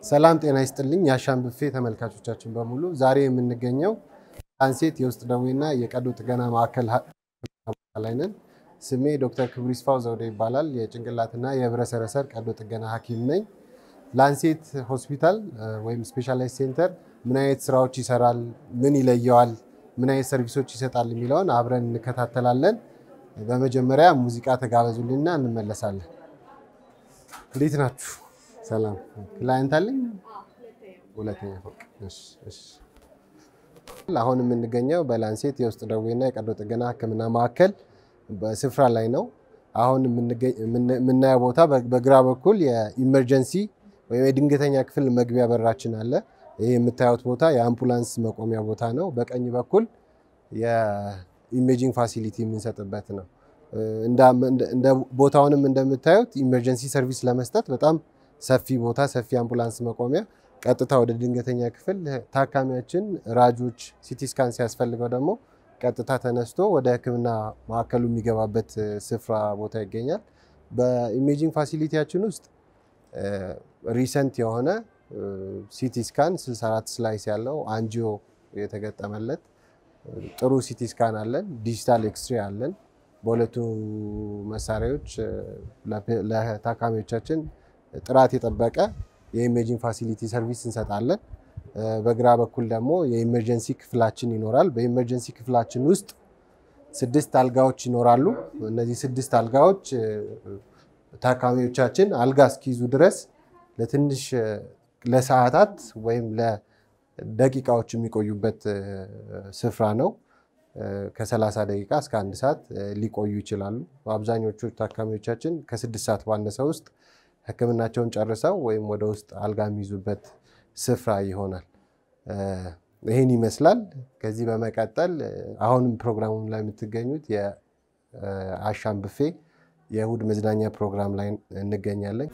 ሰላም ጤና ይስጥልኝ የአሻም ብፌ ተመልካቾቻችን በሙሉ ዛሬ የምንገኘው ላንሴት የውስጥ ደዌና የቀዶ ጥገና ማዕከል ላይ ነን። ስሜ ዶክተር ክብሩ ይስፋው ዘውዴ ይባላል። የጭንቅላትና የህብረሰረሰር ቀዶ ጥገና ሐኪም ነኝ። ላንሴት ሆስፒታል ወይም ስፔሻላይዝ ሴንተር ምን አይነት ስራዎች ይሰራል፣ ምን ይለየዋል፣ ምን አይነት ሰርቪሶች ይሰጣል የሚለውን አብረን እንከታተላለን። በመጀመሪያ ሙዚቃ ተጋበዙልኝና እንመለሳለን። እንዴት ናችሁ? ሰላም። ክላይንት አለኝ። ሁለተኛ ፎቅ። እሺ፣ እሺ። አሁን የምንገኘው በላንሴት የውስጥ ደዌና የቀዶ ጥገና ሕክምና ማዕከል በስፍራ ላይ ነው። አሁን የምናየው ቦታ በግራ በኩል የኢመርጀንሲ ወይም የድንገተኛ ክፍል መግቢያ በራችን አለ። ይህ የምታዩት ቦታ የአምቡላንስ መቆሚያ ቦታ ነው። በቀኝ በኩል የኢሜጂንግ ፋሲሊቲ የምንሰጥበት ነው። እንደ ቦታውንም እንደምታዩት ኢመርጀንሲ ሰርቪስ ለመስጠት በጣም ሰፊ ቦታ፣ ሰፊ አምቡላንስ መቆሚያ፣ ቀጥታ ወደ ድንገተኛ ክፍል ታካሚያችን ራጆች፣ ሲቲ ስካን ሲያስፈልገው ደግሞ ቀጥታ ተነስቶ ወደ ህክምና ማዕከሉ የሚገባበት ስፍራ ቦታ ይገኛል። በኢሜጂንግ ፋሲሊቲያችን ውስጥ ሪሰንት የሆነ ሲቲ ስካን 64 ስላይስ ያለው አንጂዮ የተገጠመለት ጥሩ ሲቲ ስካን አለን። ዲጂታል ኤክስሬ አለን። በሁለቱ መሳሪያዎች ለታካሚዎቻችን ጥራት የጠበቀ የኢሜጂንግ ፋሲሊቲ ሰርቪስ እንሰጣለን። በግራ በኩል ደግሞ የኢመርጀንሲ ክፍላችን ይኖራል። በኢመርጀንሲ ክፍላችን ውስጥ ስድስት አልጋዎች ይኖራሉ። እነዚህ ስድስት አልጋዎች ታካሚዎቻችን አልጋ እስኪይዙ ድረስ ለትንሽ ለሰዓታት ወይም ለደቂቃዎች የሚቆዩበት ስፍራ ነው። ከ30 ደቂቃ እስከ አንድ ሰዓት ሊቆዩ ይችላሉ። አብዛኞቹ ታካሚዎቻችን ከስድስት ሰዓት ባነሰ ውስጥ ህክምናቸውን ጨርሰው ወይም ወደ ውስጥ አልጋ የሚይዙበት ስፍራ ይሆናል። ይህን ይመስላል። ከዚህ በመቀጠል አሁንም ፕሮግራሙ ላይ የምትገኙት የአሻም ብፌ የእሁድ መዝናኛ ፕሮግራም ላይ እንገኛለን።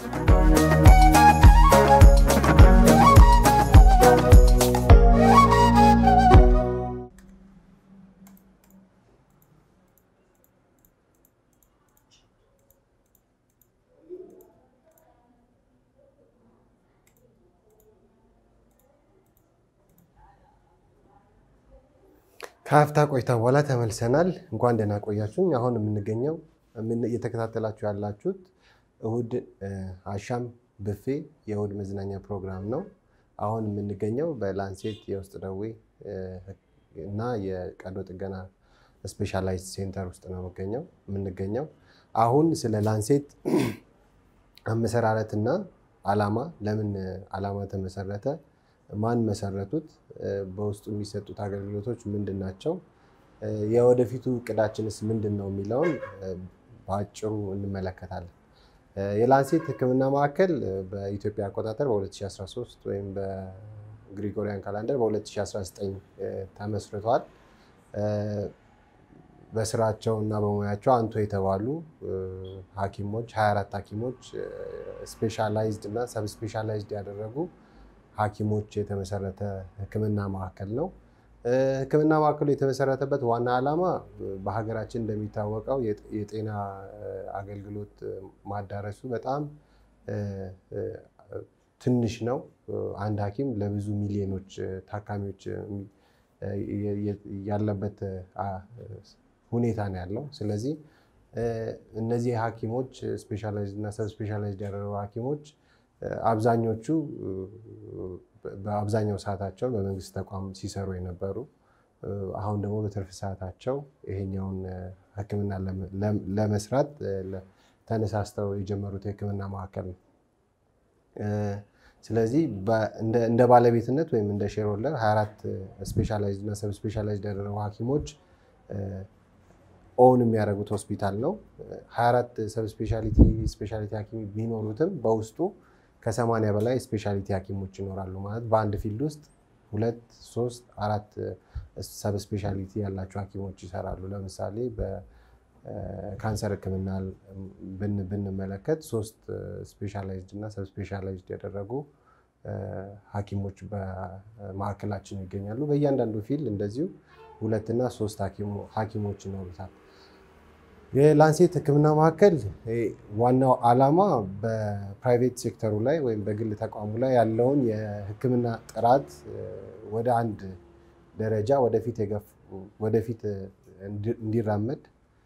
ከሀፍታ ቆይታ በኋላ ተመልሰናል። እንኳን ደህና ቆያችሁኝ። አሁን የምንገኘው እየተከታተላችሁ ያላችሁት እሁድ አሻም ብፌ የእሁድ መዝናኛ ፕሮግራም ነው። አሁን የምንገኘው በላንሴት የውስጥ ደዌ እና የቀዶ ጥገና ስፔሻላይዝድ ሴንተር ውስጥ ነው የምንገኘው። አሁን ስለ ላንሴት አመሰራረትና ዓላማ፣ ለምን ዓላማ ተመሰረተ ማን መሰረቱት? በውስጡ የሚሰጡት አገልግሎቶች ምንድን ናቸው? የወደፊቱ እቅዳችንስ ምንድን ነው የሚለውን በአጭሩ እንመለከታለን። የላንሴት ሕክምና ማዕከል በኢትዮጵያ አቆጣጠር በ2013 ወይም በግሪጎሪያን ካላንደር በ2019 ተመስርቷል። በስራቸው እና በሙያቸው አንቱ የተባሉ ሐኪሞች 24 ሐኪሞች ስፔሻላይዝድ እና ሰብ ስፔሻላይዝድ ያደረጉ ሐኪሞች የተመሰረተ ህክምና ማዕከል ነው። ህክምና ማዕከሉ የተመሰረተበት ዋና ዓላማ በሀገራችን እንደሚታወቀው የጤና አገልግሎት ማዳረሱ በጣም ትንሽ ነው። አንድ ሐኪም ለብዙ ሚሊዮኖች ታካሚዎች ያለበት ሁኔታ ነው ያለው። ስለዚህ እነዚህ ሐኪሞች ስፔሻላይዝድ እና ሰብ ስፔሻላይዝድ ያደረጉ ሐኪሞች አብዛኞቹ በአብዛኛው ሰዓታቸውን በመንግስት ተቋም ሲሰሩ የነበሩ አሁን ደግሞ በትርፍ ሰዓታቸው ይሄኛውን ህክምና ለመስራት ተነሳስተው የጀመሩት የህክምና ማዕከል ነው። ስለዚህ እንደ ባለቤትነት ወይም እንደ ሼር ሆልደር 24 ስፔሻላይዝድ እና ሰብ ስፔሻላይዝድ ያደረጉ ሐኪሞች ኦውን የሚያደርጉት ሆስፒታል ነው። 24 ሰብ ስፔሻሊቲ ስፔሻሊቲ ሐኪም ቢኖሩትም በውስጡ ከሰማንያ በላይ ስፔሻሊቲ ሐኪሞች ይኖራሉ። ማለት በአንድ ፊልድ ውስጥ ሁለት፣ ሶስት፣ አራት ሰብ ስፔሻሊቲ ያላቸው ሐኪሞች ይሰራሉ። ለምሳሌ በካንሰር ህክምና ብንመለከት ሶስት ስፔሻላይዝድ እና ሰብ ስፔሻላይዝድ ያደረጉ ሐኪሞች በማዕከላችን ይገኛሉ። በእያንዳንዱ ፊልድ እንደዚሁ ሁለትና ሶስት ሐኪሞች ይኖሩታል። የላንሴት ሕክምና ማዕከል ዋናው ዓላማ በፕራይቬት ሴክተሩ ላይ ወይም በግል ተቋሙ ላይ ያለውን የሕክምና ጥራት ወደ አንድ ደረጃ ወደፊት እንዲራመድ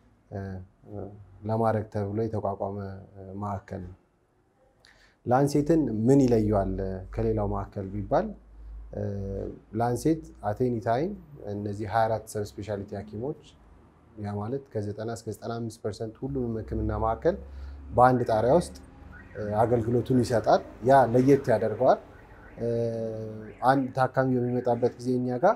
ለማድረግ ተብሎ የተቋቋመ ማዕከል ነው። ላንሴትን ምን ይለየዋል ከሌላው ማዕከል ቢባል ላንሴት አቴኒ ታይም እነዚህ 24 ሰብ ስፔሻሊቲ ሐኪሞች ያ ማለት ከ90 እስከ 95 ፐርሰንት ሁሉንም ህክምና ማዕከል በአንድ ጣሪያ ውስጥ አገልግሎቱን ይሰጣል። ያ ለየት ያደርገዋል። አንድ ታካሚ በሚመጣበት ጊዜ እኛ ጋር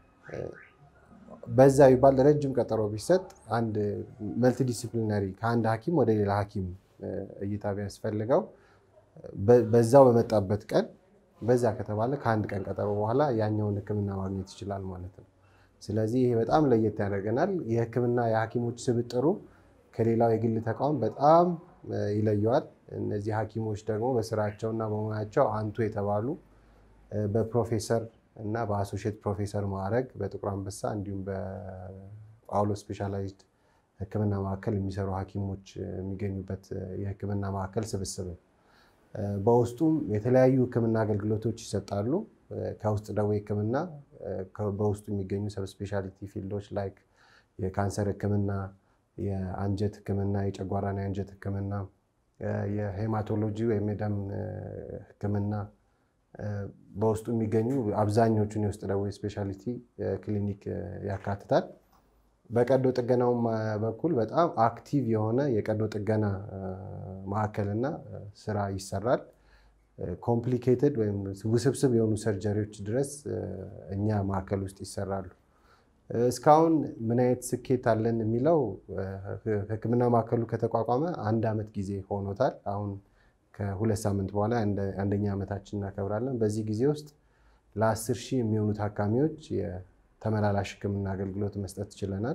በዛ ቢባል ረጅም ቀጠሮ ቢሰጥ አንድ መልቲዲሲፕሊናሪ ከአንድ ሐኪም ወደ ሌላ ሐኪም እይታ ቢያስፈልገው በዛው በመጣበት ቀን በዛ ከተባለ ከአንድ ቀን ቀጠሮ በኋላ ያኛውን ህክምና ማግኘት ይችላል ማለት ነው። ስለዚህ ይሄ በጣም ለየት ያደርገናል። የህክምና የሐኪሞች ስብጥሩ ከሌላው የግል ተቋም በጣም ይለየዋል። እነዚህ ሐኪሞች ደግሞ በስራቸውና በሙያቸው አንቱ የተባሉ በፕሮፌሰር እና በአሶሺየት ፕሮፌሰር ማዕረግ በጥቁር አንበሳ እንዲሁም በጳውሎስ ስፔሻላይዝድ ህክምና ማዕከል የሚሰሩ ሐኪሞች የሚገኙበት የህክምና ማዕከል ስብስብ ነው። በውስጡም የተለያዩ ህክምና አገልግሎቶች ይሰጣሉ። ከውስጥ ደዌ ህክምና በውስጡ የሚገኙ ሰብስፔሻሊቲ ፊልዶች ላይክ የካንሰር ህክምና፣ የአንጀት ህክምና፣ የጨጓራና የአንጀት ህክምና፣ የሄማቶሎጂ ወይም የደም ህክምና በውስጡ የሚገኙ አብዛኞቹን የውስጥ ደዌ ስፔሻሊቲ ክሊኒክ ያካትታል። በቀዶ ጥገናውም በኩል በጣም አክቲቭ የሆነ የቀዶ ጥገና ማዕከልና ስራ ይሰራል። ኮምፕሊኬትድ ወይም ውስብስብ የሆኑ ሰርጀሪዎች ድረስ እኛ ማዕከል ውስጥ ይሰራሉ። እስካሁን ምን አይነት ስኬት አለን የሚለው ህክምና ማዕከሉ ከተቋቋመ አንድ ዓመት ጊዜ ሆኖታል። አሁን ከሁለት ሳምንት በኋላ አንደኛ ዓመታችን እናከብራለን። በዚህ ጊዜ ውስጥ ለአስር ሺህ የሚሆኑ ታካሚዎች የተመላላሽ ህክምና አገልግሎት መስጠት ችለናል።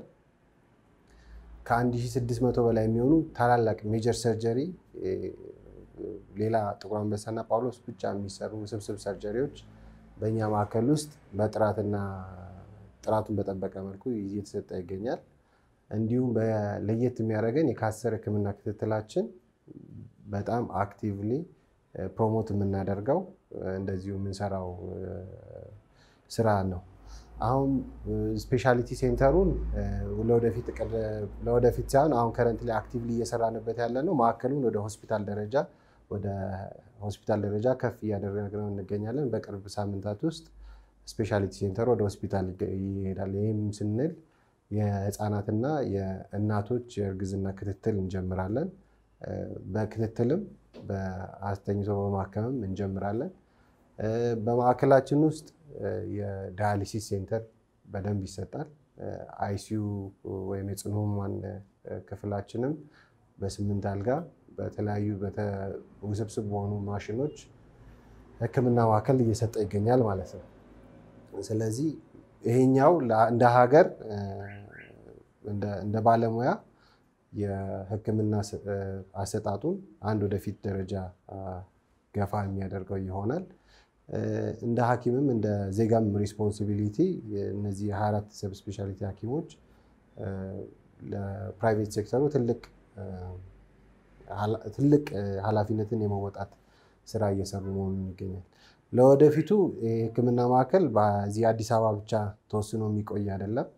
ከ1600 በላይ የሚሆኑ ታላላቅ ሜጀር ሰርጀሪ ሌላ ጥቁር አንበሳና ጳውሎስ ብቻ የሚሰሩ ውስብስብ ሰርጀሪዎች በእኛ ማዕከል ውስጥ በጥራትና ጥራቱን በጠበቀ መልኩ እየተሰጠ ይገኛል። እንዲሁም ለየት የሚያደርገን የካንሰር ህክምና ክትትላችን በጣም አክቲቭሊ ፕሮሞት የምናደርገው እንደዚሁ የምንሰራው ስራ ነው። አሁን ስፔሻሊቲ ሴንተሩን ለወደፊት ሳይሆን አሁን ከረንት ላይ አክቲቭሊ እየሰራንበት ያለ ነው። ማዕከሉን ወደ ሆስፒታል ደረጃ ወደ ሆስፒታል ደረጃ ከፍ እያደረግነው እንገኛለን። በቅርብ ሳምንታት ውስጥ ስፔሻሊቲ ሴንተሩ ወደ ሆስፒታል ይሄዳል። ይህም ስንል የህፃናትና የእናቶች የእርግዝና ክትትል እንጀምራለን። በክትትልም በአስተኝቶ በማከምም እንጀምራለን። በማዕከላችን ውስጥ የዳያሊሲስ ሴንተር በደንብ ይሰጣል። አይሲዩ ወይም የጽኑ ህሙማን ክፍላችንም በስምንት አልጋ በተለያዩ ውስብስብ በሆኑ ማሽኖች ህክምና ማዕከል እየሰጠ ይገኛል ማለት ነው። ስለዚህ ይሄኛው እንደ ሀገር እንደ ባለሙያ የህክምና አሰጣጡን አንድ ወደፊት ደረጃ ገፋ የሚያደርገው ይሆናል። እንደ ሐኪምም እንደ ዜጋም ሪስፖንሲቢሊቲ እነዚህ የ24 ሰብ ስፔሻሊቲ ሐኪሞች ለፕራይቬት ሴክተሩ ትልቅ ኃላፊነትን የመወጣት ስራ እየሰሩ መሆኑን ይገኛል። ለወደፊቱ የህክምና ማዕከል በዚህ አዲስ አበባ ብቻ ተወስኖ የሚቆይ አይደለም።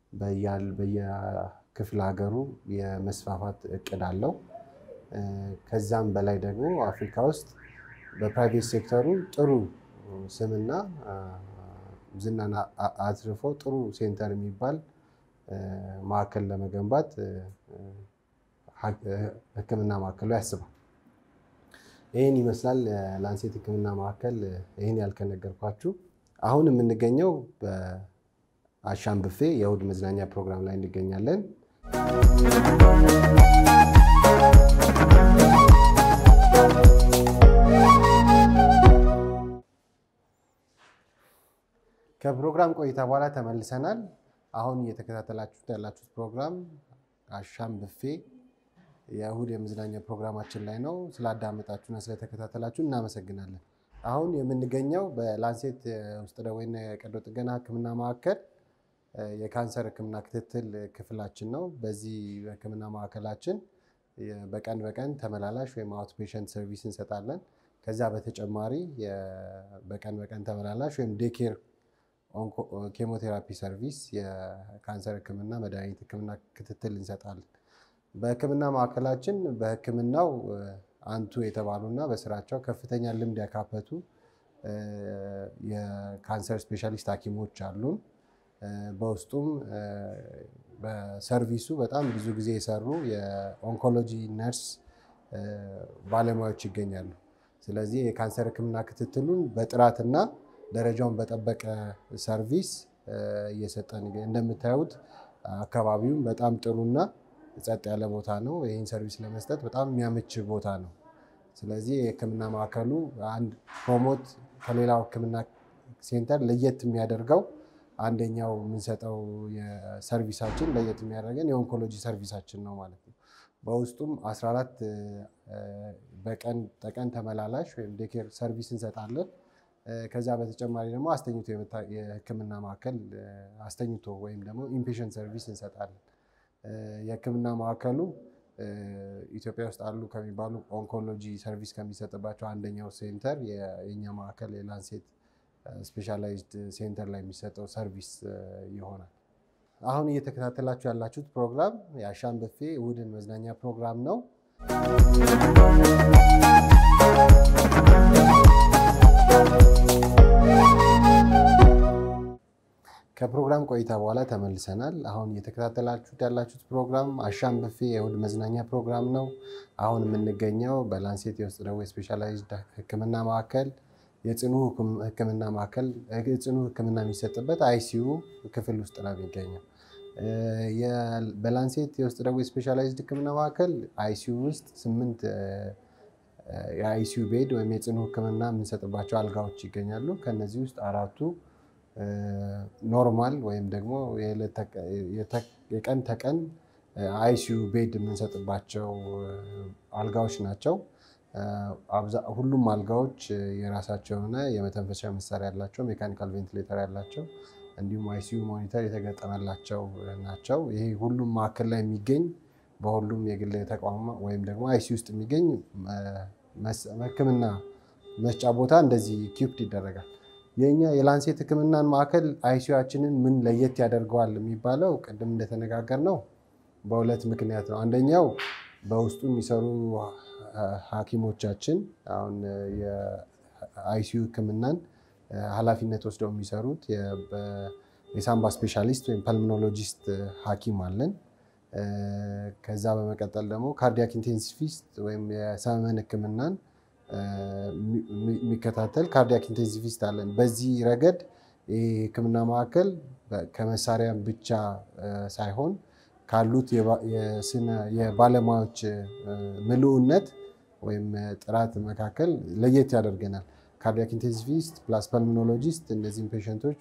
በየክፍለ ሀገሩ የመስፋፋት እቅድ አለው። ከዛም በላይ ደግሞ አፍሪካ ውስጥ በፕራይቬት ሴክተሩ ጥሩ ስምና ዝናን አትርፎ ጥሩ ሴንተር የሚባል ማዕከል ለመገንባት ህክምና ማዕከሉ ያስባል። ይህን ይመስላል ላንሴት ህክምና ማዕከል። ይህን ያልከነገርኳችሁ አሁን የምንገኘው በአሻም ብፌ የእሁድ መዝናኛ ፕሮግራም ላይ እንገኛለን። ከፕሮግራም ቆይታ በኋላ ተመልሰናል። አሁን እየተከታተላችሁት ያላችሁት ፕሮግራም አሻም ብፌ የእሁድ የመዝናኛ ፕሮግራማችን ላይ ነው። ስላዳመጣችሁና ስለተከታተላችሁ እናመሰግናለን። አሁን የምንገኘው በላንሴት ውስጥ ደዌና የቀዶ ጥገና ህክምና ማዕከል የካንሰር ሕክምና ክትትል ክፍላችን ነው። በዚህ ሕክምና ማዕከላችን በቀን በቀን ተመላላሽ ወይም አውት ፔሸንት ሰርቪስ እንሰጣለን። ከዛ በተጨማሪ በቀን በቀን ተመላላሽ ወይም ዴኬር ኬሞቴራፒ ሰርቪስ የካንሰር ሕክምና መድኃኒት ሕክምና ክትትል እንሰጣለን። በሕክምና ማዕከላችን በሕክምናው አንቱ የተባሉና በስራቸው ከፍተኛ ልምድ ያካበቱ የካንሰር ስፔሻሊስት ሐኪሞች አሉን። በውስጡም በሰርቪሱ በጣም ብዙ ጊዜ የሰሩ የኦንኮሎጂ ነርስ ባለሙያዎች ይገኛሉ። ስለዚህ የካንሰር ሕክምና ክትትሉን በጥራትና ደረጃውን በጠበቀ ሰርቪስ እየሰጠን እንደምታዩት አካባቢውም በጣም ጥሩና ጸጥ ያለ ቦታ ነው። ይህን ሰርቪስ ለመስጠት በጣም የሚያመች ቦታ ነው። ስለዚህ የህክምና ማዕከሉ አንድ ፕሮሞት ከሌላው ህክምና ሴንተር ለየት የሚያደርገው አንደኛው የምንሰጠው የሰርቪሳችን ለየት የሚያደርገን የኦንኮሎጂ ሰርቪሳችን ነው ማለት ነው። በውስጡም 14 በቀን ጠቀን ተመላላሽ ወይም ዴኬር ሰርቪስ እንሰጣለን። ከዛ በተጨማሪ ደግሞ አስተኝቶ የህክምና ማዕከል አስተኝቶ ወይም ደግሞ ኢንፔሽንት ሰርቪስ እንሰጣለን። የህክምና ማዕከሉ ኢትዮጵያ ውስጥ አሉ ከሚባሉ ኦንኮሎጂ ሰርቪስ ከሚሰጥባቸው አንደኛው ሴንተር የኛ ማዕከል የላንሴት ስፔሻላይዝድ ሴንተር ላይ የሚሰጠው ሰርቪስ ይሆናል። አሁን እየተከታተላችሁ ያላችሁት ፕሮግራም የአሻም ብፌ እሑድን መዝናኛ ፕሮግራም ነው። ከፕሮግራም ቆይታ በኋላ ተመልሰናል። አሁን እየተከታተላችሁት ያላችሁት ፕሮግራም አሻም ብፌ የእሑድ መዝናኛ ፕሮግራም ነው። አሁን የምንገኘው በላንሴት የውስጥ ደዌ ስፔሻላይዝድ ሕክምና ማዕከል የጽኑ ሕክምና ማዕከል ጽኑ ሕክምና የሚሰጥበት አይሲዩ ክፍል ውስጥ ነው የሚገኘው። በላንሴት የውስጥ ደዌ ስፔሻላይዝድ ሕክምና ማዕከል አይሲዩ ውስጥ ስምንት የአይሲዩ ቤድ ወይም የጽኑ ሕክምና የምንሰጥባቸው አልጋዎች ይገኛሉ። ከነዚህ ውስጥ አራቱ ኖርማል ወይም ደግሞ የቀን ተቀን አይሲዩ ቤድ የምንሰጥባቸው አልጋዎች ናቸው። ሁሉም አልጋዎች የራሳቸው የሆነ የመተንፈሻ መሳሪያ ያላቸው፣ ሜካኒካል ቬንቲሌተር ያላቸው እንዲሁም አይሲዩ ሞኒተር የተገጠመላቸው ናቸው። ይሄ ሁሉም ማዕከል ላይ የሚገኝ በሁሉም የግል ተቋም ወይም ደግሞ አይሲዩ ውስጥ የሚገኝ ሕክምና መስጫ ቦታ እንደዚህ ኪፕድ ይደረጋል። የእኛ የላንሴት ሕክምናን ማዕከል አይሲዩችንን ምን ለየት ያደርገዋል የሚባለው ቅድም እንደተነጋገር ነው በሁለት ምክንያት ነው። አንደኛው በውስጡ የሚሰሩ ሐኪሞቻችን አሁን የአይሲዩ ሕክምናን ኃላፊነት ወስደው የሚሰሩት የሳምባ ስፔሻሊስት ወይም ፐልሞኖሎጂስት ሐኪም አለን። ከዛ በመቀጠል ደግሞ ካርዲያክ ኢንቴንሲቪስት ወይም የሰመመን ሕክምናን የሚከታተል ካርዲያክ ኢንቴንሲቪስት አለን። በዚህ ረገድ ይህ ሕክምና ማዕከል ከመሳሪያ ብቻ ሳይሆን ካሉት የባለሙያዎች ምልኡነት ወይም ጥራት መካከል ለየት ያደርገናል። ካርዲያክ ኢንቴንሲቪስት ፕላስ ፐልሞኖሎጂስት እነዚህም ፔሸንቶች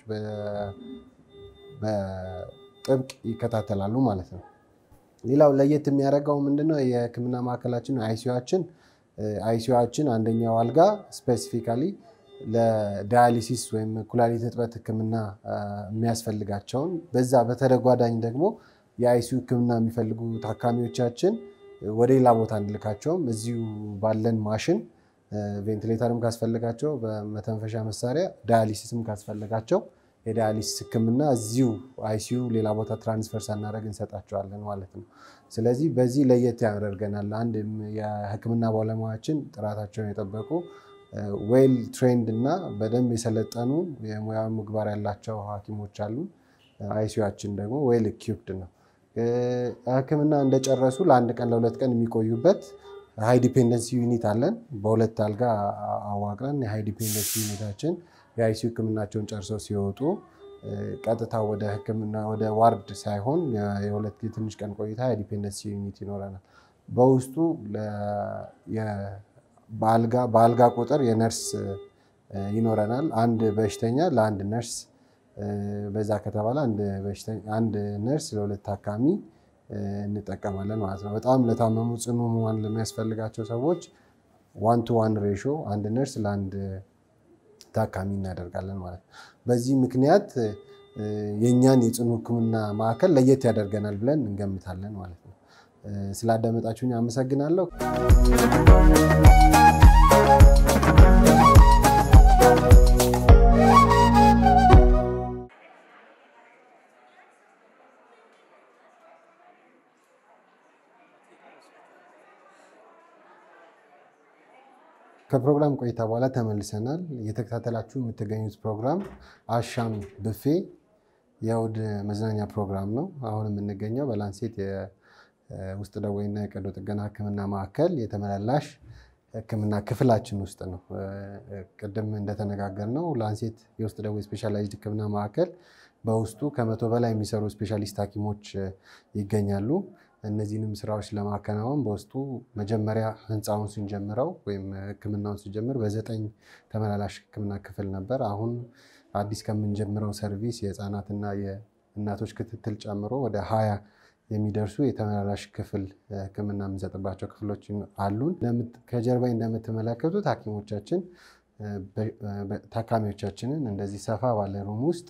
በጥብቅ ይከታተላሉ ማለት ነው። ሌላው ለየት የሚያደርገው ምንድነው? የህክምና ማዕከላችን አይሲዩችን አይሲዩችን አንደኛው አልጋ ስፔሲፊካሊ ለዳያሊሲስ ወይም ኩላሊት እጥበት ህክምና የሚያስፈልጋቸውን በዛ በተደጓዳኝ ደግሞ የአይሲዩ ህክምና የሚፈልጉ ታካሚዎቻችን ወደ ሌላ ቦታ እንልካቸውም እዚሁ ባለን ማሽን ቬንቲሌተርም ካስፈልጋቸው በመተንፈሻ መሳሪያ ዳያሊሲስም ካስፈልጋቸው የዳያሊሲስ ህክምና እዚሁ አይሲዩ ሌላ ቦታ ትራንስፈር ሳናደርግ እንሰጣቸዋለን ማለት ነው። ስለዚህ በዚህ ለየት ያደርገናል። አንድ የህክምና ባለሙያችን ጥራታቸውን የጠበቁ ዌል ትሬንድ እና በደንብ የሰለጠኑ የሙያ ምግባር ያላቸው ሐኪሞች አሉ። አይሲዩችን ደግሞ ዌል ኢኪፕድ ነው። ህክምና እንደጨረሱ ለአንድ ቀን ለሁለት ቀን የሚቆዩበት ሃይ ዲፔንደንሲ ዩኒት አለን። በሁለት አልጋ አዋቅረን የሃይ ዲፔንደንሲ ዩኒታችን የአይሲዩ ህክምናቸውን ጨርሰው ሲወጡ ቀጥታ ወደ ህክምና ወደ ዋርድ ሳይሆን የሁለት የትንሽ ቀን ቆይታ የዲፔንደንሲ ዩኒት ይኖረናል። በውስጡ በአልጋ ቁጥር የነርስ ይኖረናል። አንድ በሽተኛ ለአንድ ነርስ በዛ ከተባለ አንድ ነርስ ለሁለት ታካሚ እንጠቀማለን ማለት ነው። በጣም ለታመሙ ጽኑ ህሙማን ለሚያስፈልጋቸው ሰዎች ዋን ቱ ዋን ሬሾ አንድ ነርስ ለአንድ ታካሚ እናደርጋለን ማለት ነው። በዚህ ምክንያት የእኛን የጽኑ ሕክምና ማዕከል ለየት ያደርገናል ብለን እንገምታለን ማለት ነው። ስላዳመጣችሁኝ አመሰግናለሁ። ከፕሮግራም ቆይታ በኋላ ተመልሰናል። እየተከታተላችሁ የምትገኙት ፕሮግራም አሻም ብፌ የእሑድ መዝናኛ ፕሮግራም ነው። አሁን የምንገኘው በላንሴት የውስጥ ደዌና የቀዶ ጥገና ሕክምና ማዕከል የተመላላሽ ሕክምና ክፍላችን ውስጥ ነው። ቅድም እንደተነጋገርነው ላንሴት የውስጥ ደዌ ስፔሻላይዝድ ሕክምና ማዕከል በውስጡ ከመቶ በላይ የሚሰሩ ስፔሻሊስት ሐኪሞች ይገኛሉ። እነዚህንም ስራዎች ለማከናወን በውስጡ መጀመሪያ ህንፃውን ስንጀምረው ወይም ህክምናውን ስንጀምር በዘጠኝ ተመላላሽ ህክምና ክፍል ነበር። አሁን አዲስ ከምንጀምረው ሰርቪስ የህፃናትና የእናቶች ክትትል ጨምሮ ወደ ሀያ የሚደርሱ የተመላላሽ ክፍል ህክምና የምንሰጥባቸው ክፍሎች አሉን። ከጀርባ እንደምትመለከቱት ሐኪሞቻችን ታካሚዎቻችንን እንደዚህ ሰፋ ባለ ሩም ውስጥ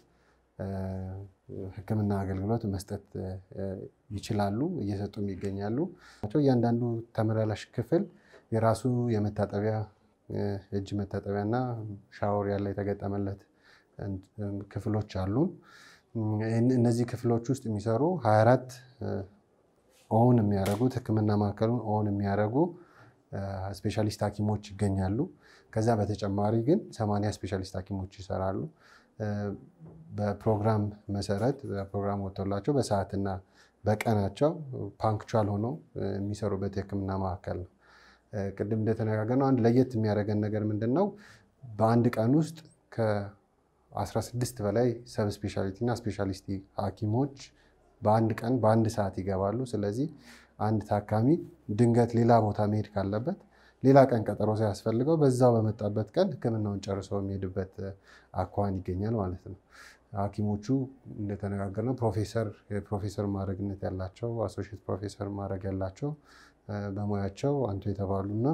ህክምና አገልግሎት መስጠት ይችላሉ፣ እየሰጡም ይገኛሉ። እያንዳንዱ ተመላላሽ ክፍል የራሱ የመታጠቢያ እጅ መታጠቢያ እና ሻወር ያለ የተገጠመለት ክፍሎች አሉን። እነዚህ ክፍሎች ውስጥ የሚሰሩ 24 ኦን የሚያደርጉት ህክምና ማዕከሉን ኦን የሚያደርጉ ስፔሻሊስት ሐኪሞች ይገኛሉ። ከዛ በተጨማሪ ግን 80 ስፔሻሊስት ሐኪሞች ይሰራሉ። በፕሮግራም መሰረት በፕሮግራም ወጥቶላቸው በሰዓትና በቀናቸው ፓንክቹዋል ሆነው የሚሰሩበት የህክምና ማዕከል ነው። ቅድም እንደተነጋገርነው አንድ ለየት የሚያደርገን ነገር ምንድን ነው? በአንድ ቀን ውስጥ ከ16 በላይ ሰብ ስፔሻሊቲ እና ስፔሻሊስቲ ሐኪሞች በአንድ ቀን በአንድ ሰዓት ይገባሉ። ስለዚህ አንድ ታካሚ ድንገት ሌላ ቦታ መሄድ ካለበት ሌላ ቀን ቀጠሮ ሳያስፈልገው በዛው በመጣበት ቀን ህክምናውን ጨርሶ የሚሄድበት አኳኋን ይገኛል ማለት ነው። ሐኪሞቹ እንደተነጋገርነው ፕሮፌሰር የፕሮፌሰር ማዕረግነት ያላቸው አሶሺየት ፕሮፌሰር ማዕረግ ያላቸው በሙያቸው አንቱ የተባሉና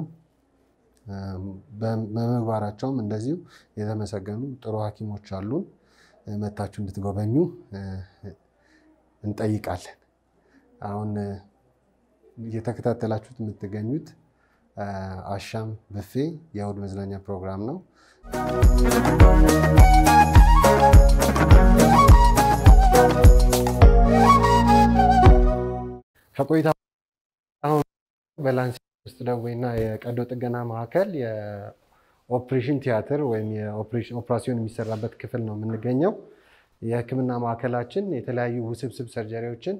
በምግባራቸውም እንደዚሁ የተመሰገኑ ጥሩ ሐኪሞች አሉን። መታችሁ እንድትጎበኙ እንጠይቃለን። አሁን እየተከታተላችሁት የምትገኙት አሻም ብፌ የእሑድ መዝናኛ ፕሮግራም ነው። ከቆይታ አሁን በላንሴት ውስጥ ደዌና የቀዶ ጥገና ማዕከል የኦፕሬሽን ቲያትር ወይም ኦፕራሲዮን የሚሰራበት ክፍል ነው የምንገኘው። የህክምና ማዕከላችን የተለያዩ ውስብስብ ሰርጀሪዎችን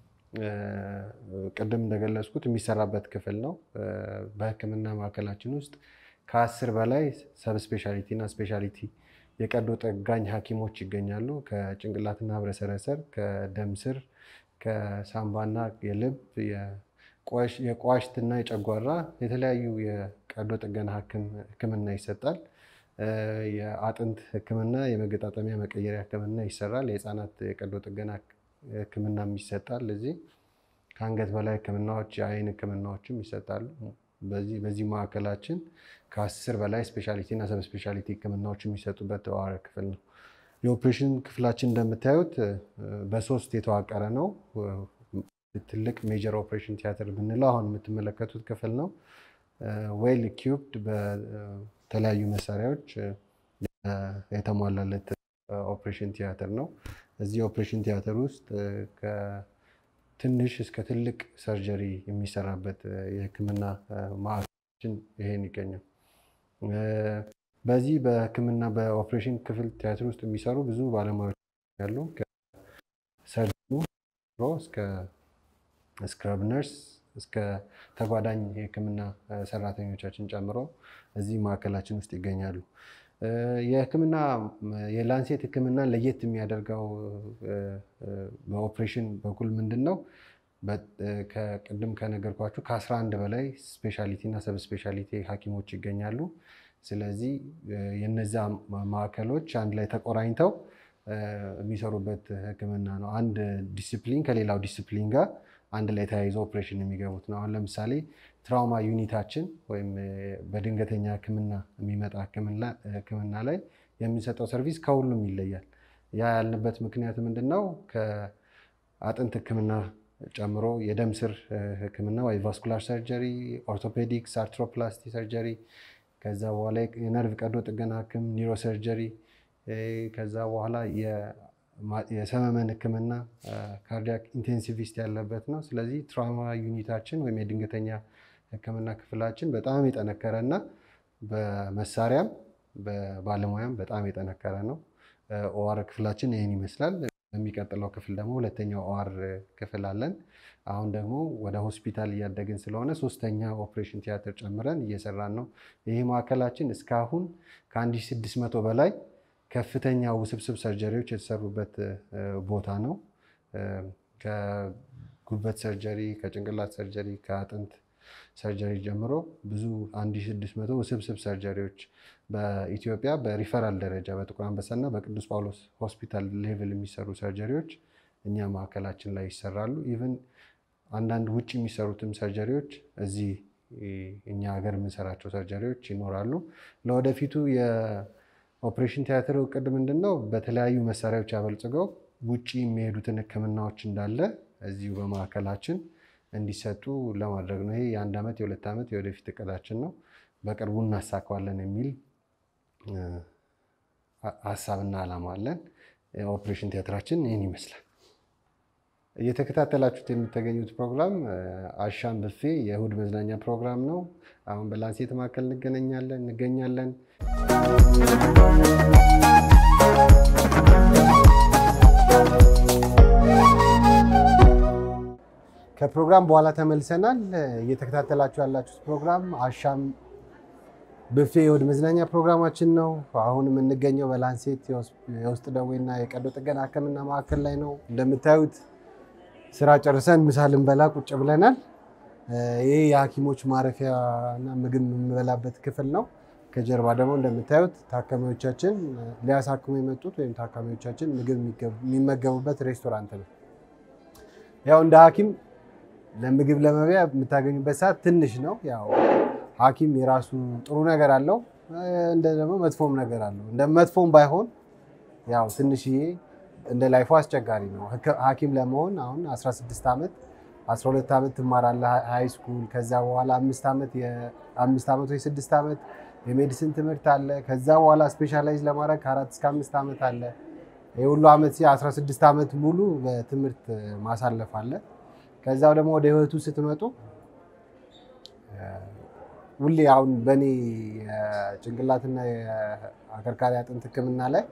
ቅድም እንደገለጽኩት የሚሰራበት ክፍል ነው። በህክምና ማዕከላችን ውስጥ ከአስር በላይ ሰብ ስፔሻሊቲ እና ስፔሻሊቲ የቀዶ ጠጋኝ ሐኪሞች ይገኛሉ። ከጭንቅላትና ህብረሰረሰር፣ ከደም ስር፣ ከሳምባና የልብ የቋሽትና የጨጓራ የተለያዩ የቀዶ ጥገና ህክምና ይሰጣል። የአጥንት ህክምና፣ የመገጣጠሚያ መቀየሪያ ህክምና ይሰራል። የህፃናት የቀዶ ጥገና ህክምናም ይሰጣል። እዚህ ከአንገት በላይ ህክምናዎች፣ የአይን ህክምናዎችም ይሰጣሉ። በዚህ ማዕከላችን ከአስር በላይ ስፔሻሊቲ እና ሰብ ስፔሻሊቲ ህክምናዎች የሚሰጡበት ተዋረ ክፍል ነው። የኦፕሬሽን ክፍላችን እንደምታዩት በሶስት የተዋቀረ ነው። ትልቅ ሜጀር ኦፕሬሽን ቲያትር ብንለው አሁን የምትመለከቱት ክፍል ነው። ዌል ኢኪውፕድ በተለያዩ መሳሪያዎች የተሟላለት ኦፕሬሽን ቲያትር ነው። እዚህ ኦፕሬሽን ቲያትር ውስጥ ከትንሽ እስከ ትልቅ ሰርጀሪ የሚሰራበት የህክምና ማዕከላችን ይሄን ይገኛል። በዚህ በህክምና በኦፕሬሽን ክፍል ቲያትር ውስጥ የሚሰሩ ብዙ ባለሙያዎች ያሉ ከሰርጅኑ እስከ ስክረብ ነርስ እስከ ተጓዳኝ የህክምና ሰራተኞቻችን ጨምሮ እዚህ ማዕከላችን ውስጥ ይገኛሉ። የህክምና የላንሴት ህክምና ለየት የሚያደርገው በኦፕሬሽን በኩል ምንድን ነው? ቅድም ከነገርኳችሁ ከ11 በላይ ስፔሻሊቲ እና ሰብ ስፔሻሊቲ ሐኪሞች ይገኛሉ። ስለዚህ የነዛ ማዕከሎች አንድ ላይ ተቆራኝተው የሚሰሩበት ህክምና ነው። አንድ ዲስፕሊን ከሌላው ዲስፕሊን ጋር አንድ ላይ ተያይዞ ኦፕሬሽን የሚገቡት ነው። አሁን ለምሳሌ ትራውማ ዩኒታችን ወይም በድንገተኛ ህክምና የሚመጣ ህክምና ላይ የሚሰጠው ሰርቪስ ከሁሉም ይለያል። ያ ያልንበት ምክንያት ምንድን ነው? ከአጥንት ሕክምና ጨምሮ የደም ስር ሕክምና ወይ ቫስኩላር ሰርጀሪ፣ ኦርቶፔዲክስ፣ አርትሮፕላስቲ ሰርጀሪ፣ ከዛ በኋላ የነርቭ ቀዶ ጥገና ሕክም ኒውሮ ሰርጀሪ፣ ከዛ በኋላ የሰመመን ሕክምና ካርዲያክ ኢንቴንሲቪስት ያለበት ነው። ስለዚህ ትራውማ ዩኒታችን ወይም የድንገተኛ ሕክምና ክፍላችን በጣም የጠነከረ እና በመሳሪያም በባለሙያም በጣም የጠነከረ ነው። ኦአር ክፍላችን ይህን ይመስላል። የሚቀጥለው ክፍል ደግሞ ሁለተኛው ኦአር ክፍል አለን። አሁን ደግሞ ወደ ሆስፒታል እያደግን ስለሆነ ሶስተኛ ኦፕሬሽን ቲያትር ጨምረን እየሰራን ነው። ይህ ማዕከላችን እስካሁን ከ1600 በላይ ከፍተኛ ውስብስብ ሰርጀሪዎች የተሰሩበት ቦታ ነው። ከጉበት ሰርጀሪ፣ ከጭንቅላት ሰርጀሪ፣ ከአጥንት ሰርጀሪ ጀምሮ ብዙ 1600 ውስብስብ ሰርጀሪዎች በኢትዮጵያ በሪፈራል ደረጃ በጥቁር አንበሳና በቅዱስ ጳውሎስ ሆስፒታል ሌቭል የሚሰሩ ሰርጀሪዎች እኛ ማዕከላችን ላይ ይሰራሉ። ኢቨን አንዳንድ ውጭ የሚሰሩትም ሰርጀሪዎች እዚህ እኛ ሀገር የምንሰራቸው ሰርጀሪዎች ይኖራሉ። ለወደፊቱ የኦፕሬሽን ቲያትር እቅድ ምንድን ነው? በተለያዩ መሳሪያዎች ያበልጽገው ውጭ የሚሄዱትን ሕክምናዎች እንዳለ እዚሁ በማዕከላችን እንዲሰጡ ለማድረግ ነው። ይሄ የአንድ ዓመት የሁለት ዓመት የወደፊት እቅዳችን ነው። በቅርቡ እናሳካዋለን የሚል ሀሳብና ዓላማ አለን። ኦፕሬሽን ቲያትራችን ይህን ይመስላል። እየተከታተላችሁት የምትገኙት ፕሮግራም አሻም ብፌ የእሁድ መዝናኛ ፕሮግራም ነው። አሁን በላንሴት ማዕከል እንገናኛለን እንገኛለን። ከፕሮግራም በኋላ ተመልሰናል። እየተከታተላችሁ ያላችሁት ፕሮግራም አሻም ብፌ የእሁድ መዝናኛ ፕሮግራማችን ነው። አሁን የምንገኘው በላንሴት የውስጥ ደዌና የቀዶ ጥገና ሕክምና ማዕከል ላይ ነው። እንደምታዩት ስራ ጨርሰን ምሳ ልንበላ ቁጭ ብለናል። ይህ የሐኪሞች ማረፊያ እና ምግብ የምንበላበት ክፍል ነው። ከጀርባ ደግሞ እንደምታዩት ታካሚዎቻችን ሊያሳክሙ የመጡት ወይም ታካሚዎቻችን ምግብ የሚመገቡበት ሬስቶራንት ነው። ያው እንደ ሐኪም ለምግብ ለመብያ የምታገኙበት ሰዓት ትንሽ ነው። ያው ሐኪም የራሱ ጥሩ ነገር አለው፣ እንደ ደግሞ መጥፎም ነገር አለው። እንደ መጥፎም ባይሆን ያው ትንሽዬ እንደ ላይፎ አስቸጋሪ ነው። ሐኪም ለመሆን አሁን 16 ዓመት 12 ዓመት ትማራለህ ሃይ ስኩል። ከዛ በኋላ አምስት ዓመት የአምስት ዓመት ወይ ስድስት ዓመት የሜዲሲን ትምህርት አለ። ከዛ በኋላ ስፔሻላይዝ ለማድረግ ከአራት እስከ አምስት ዓመት አለ። ይህ ሁሉ ዓመት 16 ዓመት ሙሉ በትምህርት ማሳለፍ አለ። ከዛው ደግሞ ወደ ህይወቱ ስትመጡ ሁሌ አሁን በእኔ የጭንቅላትና የአከርካሪ አጥንት ሕክምና ላይ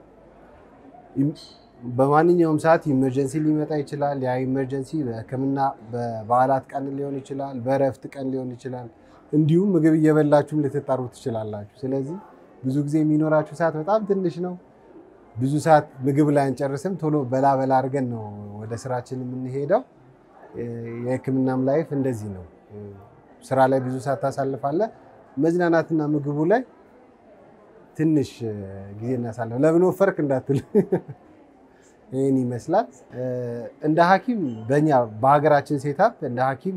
በማንኛውም ሰዓት ኢመርጀንሲ ሊመጣ ይችላል። ያ ኢመርጀንሲ በሕክምና በበዓላት ቀን ሊሆን ይችላል፣ በእረፍት ቀን ሊሆን ይችላል። እንዲሁም ምግብ እየበላችሁም ልትጠሩ ትችላላችሁ። ስለዚህ ብዙ ጊዜ የሚኖራችሁ ሰዓት በጣም ትንሽ ነው። ብዙ ሰዓት ምግብ ላይ አንጨርስም። ቶሎ በላ በላ አድርገን ነው ወደ ስራችን የምንሄደው። የሕክምናም ላይፍ እንደዚህ ነው። ስራ ላይ ብዙ ሰዓት ታሳልፋለህ። መዝናናትና ምግቡ ላይ ትንሽ ጊዜ እናሳልፍ። ለምን ወፈርክ እንዳትል ይህን ይመስላል። እንደ ሐኪም በእኛ በሀገራችን ሴታፕ እንደ ሐኪም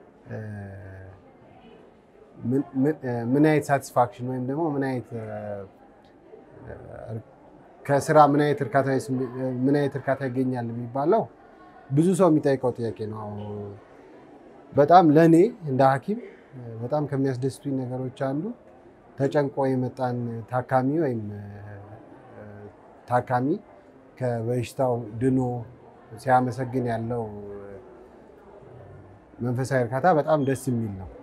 ምን አይነት ሳቲስፋክሽን ወይም ደግሞ ምን አይነት ከስራ ምን አይነት እርካታ ምን አይነት እርካታ ይገኛል የሚባለው ብዙ ሰው የሚጠይቀው ጥያቄ ነው። በጣም ለእኔ እንደ ሐኪም በጣም ከሚያስደስቱኝ ነገሮች አንዱ ተጨንቆ የመጣን ታካሚ ወይም ታካሚ ከበሽታው ድኖ ሲያመሰግን ያለው መንፈሳዊ እርካታ በጣም ደስ የሚል ነው።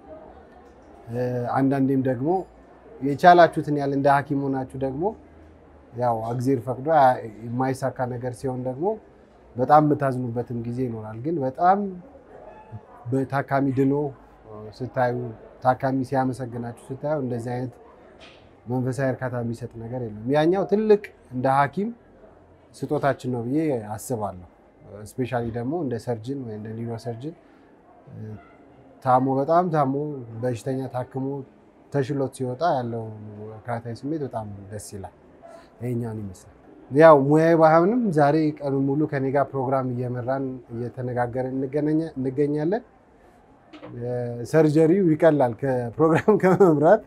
አንዳንዴም ደግሞ የቻላችሁትን ያህል እንደ ሐኪም ሆናችሁ ደግሞ ያው እግዜር ፈቅዶ የማይሳካ ነገር ሲሆን ደግሞ በጣም የምታዝኑበትም ጊዜ ይኖራል። ግን በጣም በታካሚ ድኖ ስታዩ፣ ታካሚ ሲያመሰግናችሁ ስታዩ እንደዚህ አይነት መንፈሳዊ እርካታ የሚሰጥ ነገር የለም። ያኛው ትልቅ እንደ ሐኪም ስጦታችን ነው ብዬ አስባለሁ። እስፔሻሊ ደግሞ እንደ ሰርጅን ወይ እንደ ኒውሮ ሰርጅን ታሞ በጣም ታሞ በሽተኛ ታክሞ ተሽሎት ሲወጣ ያለው እርካታዊ ስሜት በጣም ደስ ይላል። ይሄኛውን ይመስላል። ያው ሙያዊ ባይሆንም ዛሬ ቀኑን ሙሉ ከኔ ጋር ፕሮግራም እየመራን እየተነጋገርን እንገኛለን። ሰርጀሪው ይቀላል ከፕሮግራም ከመምራት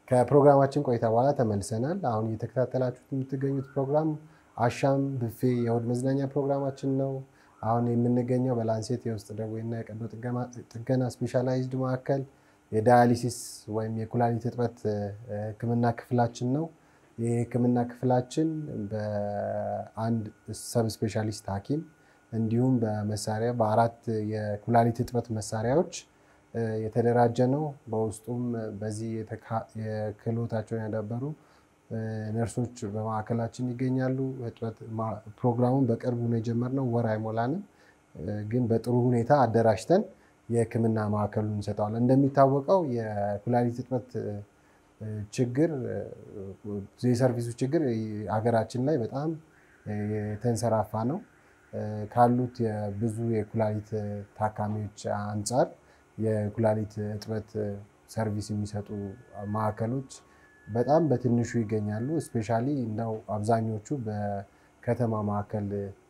ከፕሮግራማችን ቆይታ በኋላ ተመልሰናል። አሁን እየተከታተላችሁት የምትገኙት ፕሮግራም አሻም ብፌ የእሑድ መዝናኛ ፕሮግራማችን ነው። አሁን የምንገኘው በላንሴት የውስጥ ደዌና የቀዶ ጥገና ስፔሻላይዝድ ማዕከል የዳያሊሲስ ወይም የኩላሊት እጥበት ሕክምና ክፍላችን ነው። ይህ ሕክምና ክፍላችን በአንድ ሰብ ስፔሻሊስት ሐኪም እንዲሁም በመሳሪያ በአራት የኩላሊት እጥበት መሳሪያዎች የተደራጀ ነው። በውስጡም በዚህ የክህሎታቸውን ያዳበሩ ነርሶች በማዕከላችን ይገኛሉ። እጥበት ፕሮግራሙን በቅርቡ ነው የጀመርነው፣ ወር አይሞላንም፣ ግን በጥሩ ሁኔታ አደራጅተን የህክምና ማዕከሉን እንሰጠዋለን። እንደሚታወቀው የኩላሊት እጥበት ችግር የሰርቪሱ ችግር ሀገራችን ላይ በጣም የተንሰራፋ ነው። ካሉት የብዙ የኩላሊት ታካሚዎች አንጻር የኩላሊት እጥበት ሰርቪስ የሚሰጡ ማዕከሎች በጣም በትንሹ ይገኛሉ። እስፔሻሊ እንደው አብዛኞቹ በከተማ ማዕከል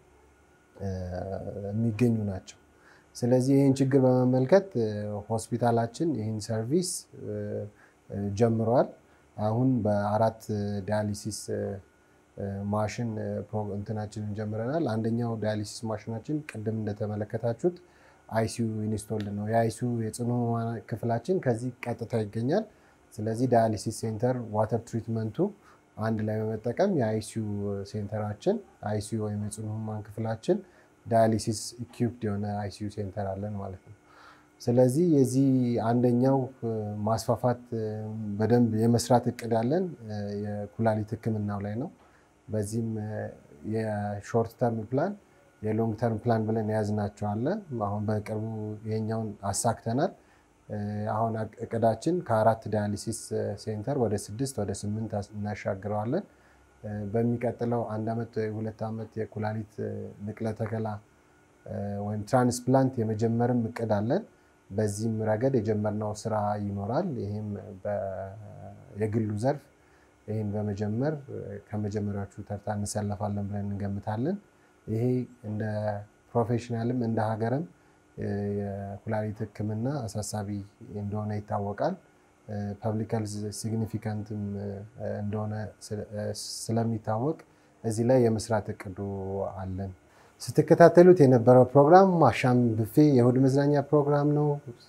የሚገኙ ናቸው። ስለዚህ ይህን ችግር በመመልከት ሆስፒታላችን ይህን ሰርቪስ ጀምሯል። አሁን በአራት ዳያሊሲስ ማሽን እንትናችንን ጀምረናል። አንደኛው ዳያሊሲስ ማሽናችን ቅድም እንደተመለከታችሁት አይሲዩ ኢንስቶልድ ነው። የአይሲዩ የጽኑ ህሙማን ክፍላችን ከዚህ ቀጥታ ይገኛል። ስለዚህ ዳያሊሲስ ሴንተር ዋተር ትሪትመንቱ አንድ ላይ በመጠቀም የአይሲዩ ሴንተራችን አይሲዩ ወይም የጽኑ ህሙማን ክፍላችን ዳያሊሲስ ኢኩፕድ የሆነ አይሲዩ ሴንተር አለን ማለት ነው። ስለዚህ የዚህ አንደኛው ማስፋፋት በደንብ የመስራት እቅድ አለን የኩላሊት ህክምናው ላይ ነው። በዚህም የሾርት ተርም ፕላን የሎንግ ተርም ፕላን ብለን የያዝናቸው አለ። አሁን በቅርቡ ይሄኛውን አሳክተናል። አሁን እቅዳችን ከአራት ዳያሊሲስ ሴንተር ወደ ስድስት ወደ ስምንት እናሻግረዋለን። በሚቀጥለው አንድ ዓመት ሁለት ዓመት የኩላሊት ንቅለ ተከላ ወይም ትራንስፕላንት የመጀመርም እቅድ አለን። በዚህም ረገድ የጀመርነው ስራ ይኖራል። ይህም የግሉ ዘርፍ ይህን በመጀመር ከመጀመሪያዎቹ ተርታ እንሰለፋለን ብለን እንገምታለን። ይሄ እንደ ፕሮፌሽናልም እንደ ሀገርም የኩላሊት ህክምና አሳሳቢ እንደሆነ ይታወቃል። ፐብሊክ ሄልዝ ሲግኒፊካንትም እንደሆነ ስለሚታወቅ እዚህ ላይ የመስራት እቅዱ አለን። ስትከታተሉት የነበረው ፕሮግራም አሻም ብፌ የእሑድ መዝናኛ ፕሮግራም ነው።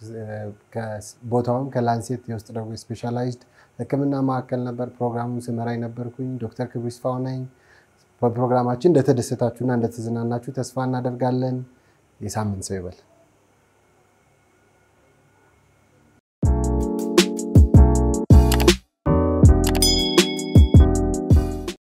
ቦታውም ከላንሴት የውስጥ ደዌ ስፔሻላይዝድ ህክምና ማዕከል ነበር። ፕሮግራሙን ስመራ የነበርኩኝ ዶክተር ክብሩ ይስፋው ነኝ። በፕሮግራማችን እንደተደሰታችሁና እንደተዝናናችሁ ተስፋ እናደርጋለን። የሳምንት ሰው ይበል።